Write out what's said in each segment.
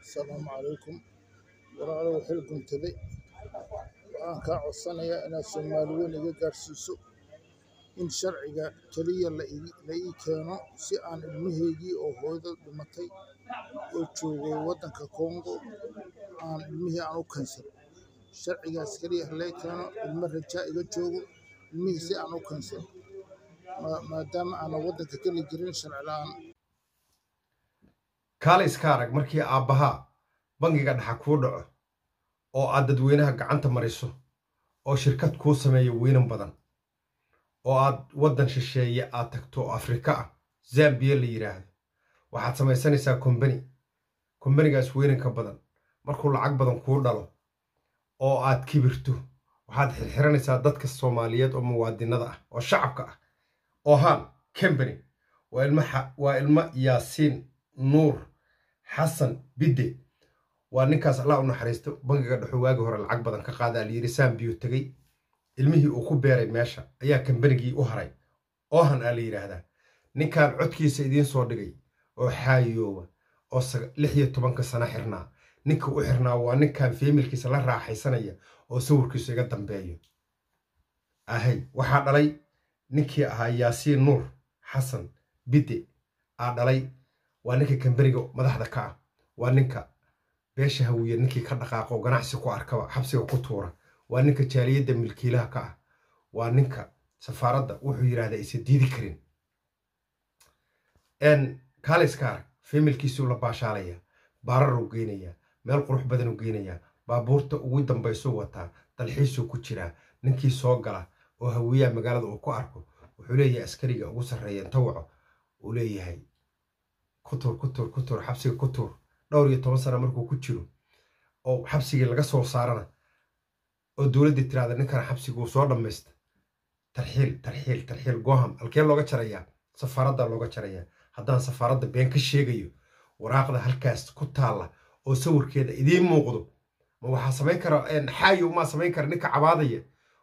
asalaamu calaykum walaalow xil guntaday waxaan kaa codsanayaa inaad soomaali weyn iga gaarsiiso in sharciga keliya la ii keeno si aan ilmahaygii oo hooyada dhimatay oo joogay waddanka kongo aan ilmihii aan u keensano sharcigaas keliya halee keeno ilmo rajaa iga joogo ilmihii si aan u keensano maadaama aanan waddanka geli jirin sharci la'aan kaale iska arag markii aabbahaa bangiga dhaxa kuu dhaco oo aad dadweynaha gacanta mariso oo shirkad kuu sameeyo weynan badan oo aad waddan shisheeye aad tagto oo afrika ah zambiya la yidhaahdo waxaad samaysanaysaa kombani kombanigaas weynanka badan markuu lacag badan kuu dhalo oo aad kibirto waxaad xirxiranaysaa dadka soomaaliyeed oo muwaadinada ah oo shacabka ah ohan combany waa ilmo yaasiin nuur xasan bidde waa ninkaas allah u naxariisto bangiga dhexo waagi hore lacag badan ka qaadaa layidhi saambiyo tegey ilmihii uu ku beeray meesha ayaa kambanigii u haray oohan aa la yidhaahdaa ninkan codkiisa idiin soo dhigay oo xaayooba oo lix iyo tobanka sano xirnaa ninka u xirnaa waa ninkan feemilkiisa la raaxaysanaya oo sawirkiisu iga dambeeyo ahay waxaa dhalay ninkii ahaa yaasiin nuur xasan bidde aa dhalay waa ninka kambaniga madaxda ka ah waa ninka beesha hawiye ninkii ka dhaqaaqo ganacsi ku arkaba xabsiga ku tuura waa ninka jaaliyadda milkiilaha ka ah waa ninka safaaradda wuxuu yidhahdaa isa diidi karin kaaliska arag femilkiisuu la baashaalaya baararuu geynayaa meel qurux badanuu geynayaa baabuurta ugu dambaysuu wataa dalxiisuu ku jiraa ninkii soo gala oo hawiyaha magaalada uu ku arko wuxuu leeyahay askariga ugu sarreeya inta waco uu leeyahay kutur kutur kutur xabsiga kutur dhowr iyo toban sana markuu ku jiro oo xabsigii laga soo saarana oo dowladdii tiraada ninkana xabsiguu soo dhammaysta tarxiil tarxiil tarxiil goham halkee looga jarayaa safaaradda looga jarayaa haddaan safaaradda been ka sheegayo waraaqda halkaas ku taalla oo sawirkeeda idiin muuqdo ma waxaa samayn kara xaayow maa samayn kara ninka cabaadaya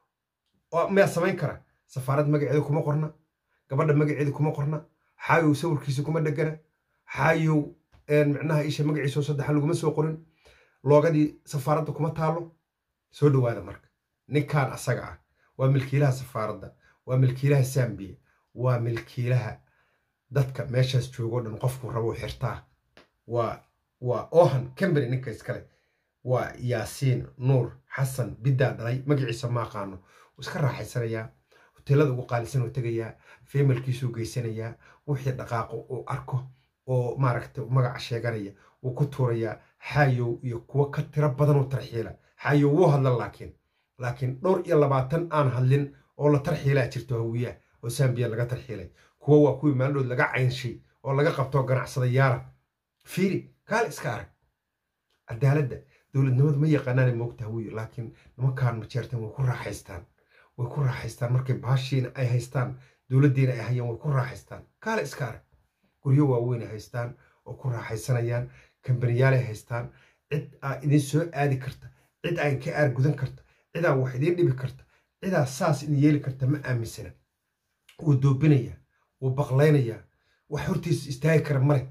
miyaa samayn kara safaarad magaceeda kuma qorna gabadha magaceeda kuma qorna xaayow sawirkiisa kuma dhegana xaayow micnaha isha magaciisao saddexa laguma soo qorin loogadii safaaradda kuma taalo soo dhowaada marka ninkan asaga ah waa milkiilaha safaaradda waa milkiilaha sambiya waa milkiilaha dadka meeshaas joogoo dhan qofku rabou xirtaa waa waa ohan combany ninka iskale waa yaasiin nuur xasan biddaa dhalay magaciisa ma aqaano wuu iska raaxaysanayaa hoteelada ugu qaalisan uu tegayaa feemalkiisuu geysanayaa wixii dhaqaaqo uu arko oo maaragta magaca sheeganaya wuu ku tuurayaa xaayow iyo kuwo ka tiro badanoo tarxiila xaayow wuu hadlan laakiin laakiin dhowr iyo labaatan aan hadlin oo la tarxiilaa jirto hawiyaha oo sambiya laga tarxiilay kuwo waa kuwii maaldood laga caynshay oo laga qabtoo ganacsadayaala fiiri kaal iska arag cadaaladda dowladnimadu ma yaqaanaana moogta hawiyo laakiin nimankaan majeertan way ku raaxaystaan way ku raaxaystaan markay baashiina ay haystaan dowladdiina ay hayaan way ku raaxaystaan kaale iska arag guryo waaweyn ay haystaan oo ku raaxaysanayaan kambaniyaalay haystaan cid aa idin soo aadi karta cid aan ka aargudan karta cidaa wax idiin dhibi karta cidaa saas idin yeeli karta ma aaminsana wuu doobinayaa wuu baqlaynayaa wax hortiisa istaagi kara male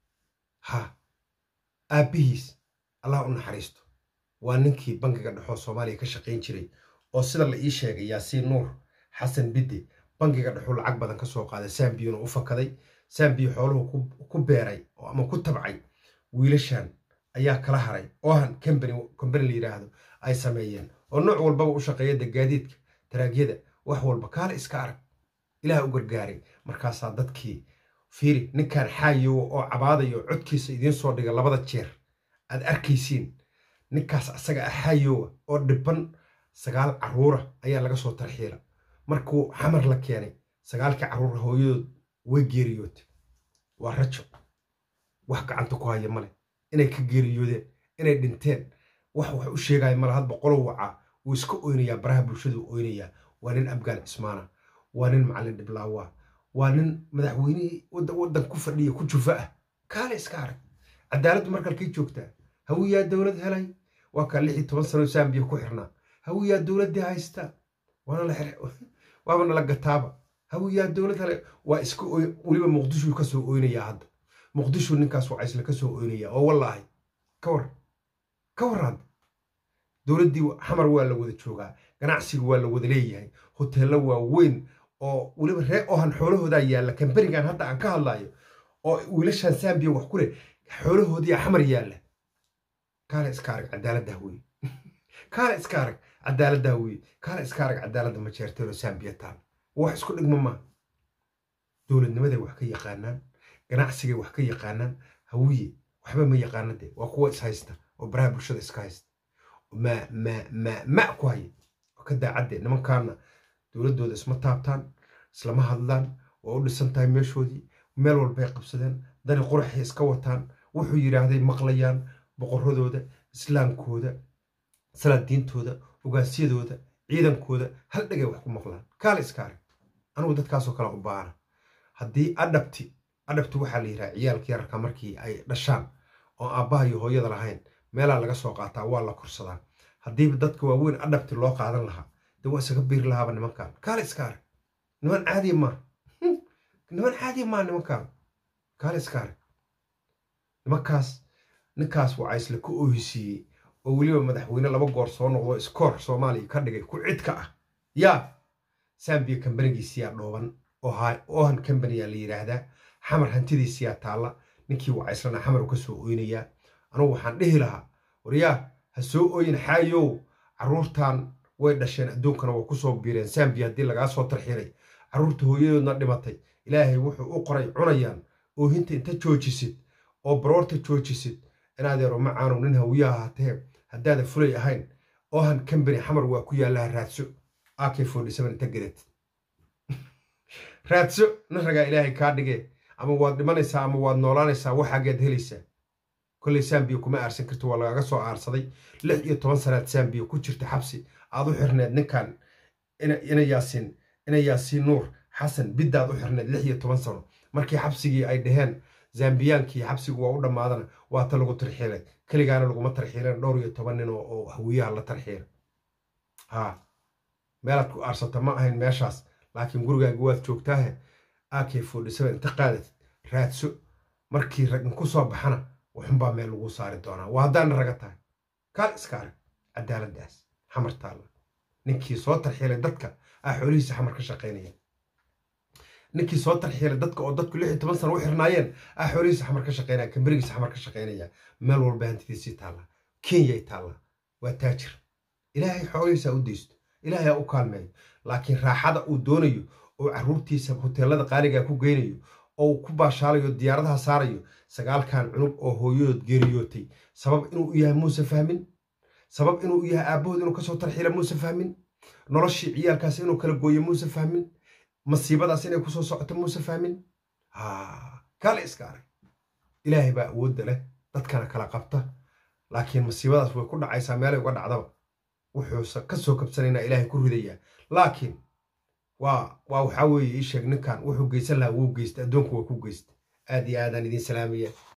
ha aabbihiis allah u naxariisto waa ninkii bangiga dhexoo soomaaliya ka shaqayn jiray oo sida la ii sheegay yaasiin nuur xasan bidde bangiga dhexuu lacag badan ka soo qaaday sambiyuna u fakaday sambiyo xooluhu ku beeray ama ku tabcay wiilashan ayaa kala haray ohan combany la yidhaahdo ay sameeyeen oo nooc walbaba u shaqeeya dagaadiidka taraagyada wax walba kaale iska arag ilaah u gargaaray markaasaa dadkii fiiri ninkan xaayowa oo cabaadayo codkiisa idiin soo dhiga labada jeer aad arkaysiin ninkaas asaga ah xaayowa oo dhiban sagaal carruura ayaa laga soo tarxiila markuu xamar la keenay sagaalkii carruura hooyadood way geeriyootay waa rajo wax gacanta ku haya male inay ka geeriyoodeen inay dhinteen wax wax u sheegaya male hadba qolow wacaa wuu iska oynayaa baraha bulshadu oynayaa waa nin abgaal cismaana waa nin macallin dhiblaawa waa nin madaxweynihii waddan ku fadhiya ku jufa ah kaale iska arag cadaaladdu markalkay joogtaa hawiyaa dowlad helay waa kaa lix iyo toban sano sambiya ku xirnaa hawiyaa dowladdii haysta waaba nala gataaba hawiyaa dowlad helay waa iska weliba muqdishuu ka soo oynayaa hadda muqdishu ninkaas waa isla ka soo oynayaa oo wallaahi ka war ka war hadda dowladdii xamar waa la wada joogaa ganacsiga waa la wada leeyahay hoteello waaweyn oo weliba ree ohan xoolahoodaa yaalla kamberigan hadda aan ka hadlayo oo wiilashan sambiya wax ku leh xoolahoodiyaa xamar yaalla kaale iska arag cadaaladdaa weye kaale iska arag cadaaladdaa weye kaale iska arag cadaaladda majeerteelo sambiya taal wax isku dhigma maaha dowladnimaday wax ka yaqaanaan ganacsigay wax ka yaqaanaan hawiye waxba ma yaqaana dee waa kuwa is haysta oo baraha bulshada iska haysta ma ma ma ma ku haya oo ka daacadde nimankaana dowladdooda isma taabtaan islama hadlaan waa u dhisan tahay meeshoodii meel walbay qabsadeen dani quraxay iska wataan wuxuu yidhaahday maqlayaan boqoradooda islaamkooda salaadiintooda ogaasyadooda ciidankooda hal dhegay wax ku maqlaan kaale iska arag anigu dadkaasoo kale u baana haddii adhabti adhabti waxaa la yidhaha ciyaalka yararka markii ay dhashaan oo aabbaha iyo hooyada lahayn meelaa laga soo qaataa waa la korsadaa haddiiba dadka waaweyn adhabti loo qaadan lahaa dee waa isaga biiri lahaaba nimankan kaale iska arag niman caadiya maa niman caadiya maa nimankan kaale iska arag nimankaas ninkaas waa isla ku oohisiiyey oo weliba madaxweyne laba goor soo noqdo iskoor soomaaliya ka dhigay ku cidka ah yaa sambiya kambanigiisiyaa dhooban ohan kambaniyaa la yidhaahdaa xamar hantidiisiyaa taalla ninkii wacayslana xamar ka soo oynayaa anugu waxaan dhihi lahaa waryaa ha soo oyin xaayow carruurtan way dhasheen adduunkana waa kusoo biireen sambiya haddii lagaa soo tarxiray carruurta hooyadoodna dhimatay ilaahay wuxuu u qoray cunayaan oohinta inta joojisid oo baroorta joojisid inaadeero macaanow nin hawiyaha hatee haddaada fulay ahayn ohan kambani xamar waa ku yaallaha raadso ak inta gadatid raadso nin ragaa ilaahay kaa dhigee ama waad dhimanaysaa ama waad noolaanaysaa waxaageed helaysaa kolley sambiya kuma aarsan karto waa lagaga soo aarsaday lix iyo toban sanaad sambiya ku jirta xabsi aad u xirneed ninkan ina yaasiin ina yaasiin nuur xasan biddaad u xirneed lix iyo toban sano markii xabsigii ay dhaheen zambiyaankii xabsigu waa u dhammaadana waa ta lagu tarxiilay keligaana laguma tarxiilen dhowr iyo toban nin oo hawiyaha la tarxiila ha meelaad ku aarsata ma ahayn meeshaas laakiin gurigaaga waad joogtaahe ak inta qaadatid raadso markii ragin ku soo baxana waxunbaa meel lagu saari doonaa waa haddaana raga tahay kaal iska arag cadaaladdaas xamar taalla ninkii soo tarxiilay dadka ah xoolihiisa xamar ka shaqaynaya ninkii soo tarxiilay dadka oo dadku lix iyo toban sana u xirnaayeen ah xoolihiisa xamar ka shaqaynaya kamberigiisa xamar ka shaqaynaya meel walba hantidiisii taalla kenyay taalla waa taajir ilaahay xoolihiisa u deysto ilaahay ha u kaalmeeyo laakiin raaxada uu doonayo oo carruurtiisa hoteelada qaaligaa ku geynayo oo ku baashaalayo diyaaradaha saarayo sagaalkan cunug oo hooyadood geeriyootay sabab inuu u yahay muuse fahmin sabab inuu u yahay aabbahood inuu kasoo tarxiila muuse fahmin noloshii ciyaalkaas inuu kala gooyo muuse fahmin masiibadaas inay kusoo socoto muuse fahmin kaale iska arag ilaahay baa awoodda leh dadkana kala qabta laakiin masiibadaas way ku dhacaysaa meelay uga dhacdaba wuxuusa ka soo kabsanaynaa ilaahay ku ridayaa laakiin waa waa waxaa weeye ii sheeg ninkan wuxuu geysan lahaa wuu geysta addoonku waa ku geysta aad iyo aadaan idiin salaamaya